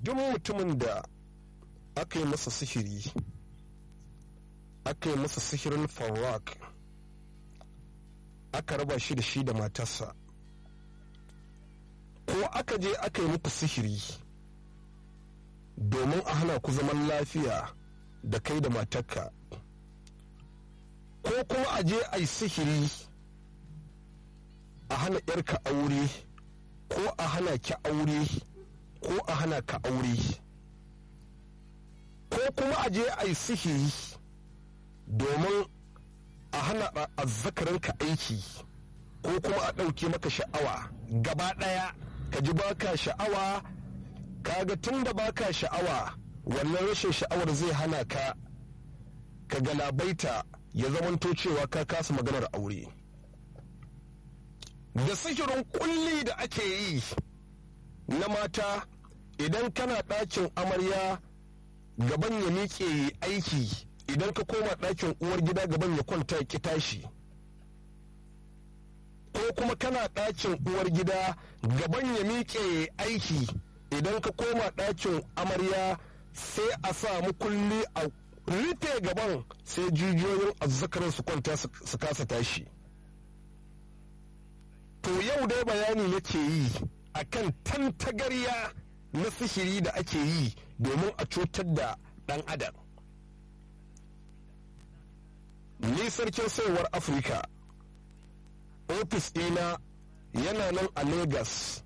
duk mutumin da aka yi masa sihiri aka yi masa sihirin farwak aka raba shi da shi da matarsa ko aka je aka yi muku sihiri domin a hana ku zaman lafiya da kai da matarka ko kuma a je a yi sihiri a hana yarka aure ko a hana ki aure ko a hana ka aure ko kuma a je a yi sihiri domin a hana azzakarinka aiki ko kuma a ɗauke maka sha'awa gaba ɗaya ka ji baka sha'awa kaga tun da baka sha'awa wannan rashin sha'awar zai hana ka ka galabaita ya zamanto cewa ka kasa maganar aure da sihirin kulli da ake yi na mata idan kana ɗakin amarya gaban ya miƙe aiki idan ka koma ɗakin uwar gida gaban ya kwanta ki tashi ko kuma kana ɗakin uwar gida gaban ya miƙe aiki idan ka koma ɗakin amarya sai a sa kulli a rufe gaban sai jijiyoyin azzakarin su kwanta su kasa tashi to yau dai bayani nake yi akan tantagarya na sihiri da ake yi domin a cutar da ɗan adam ni sarkin sayarwar afirka ofis ɗina yana nan a lagos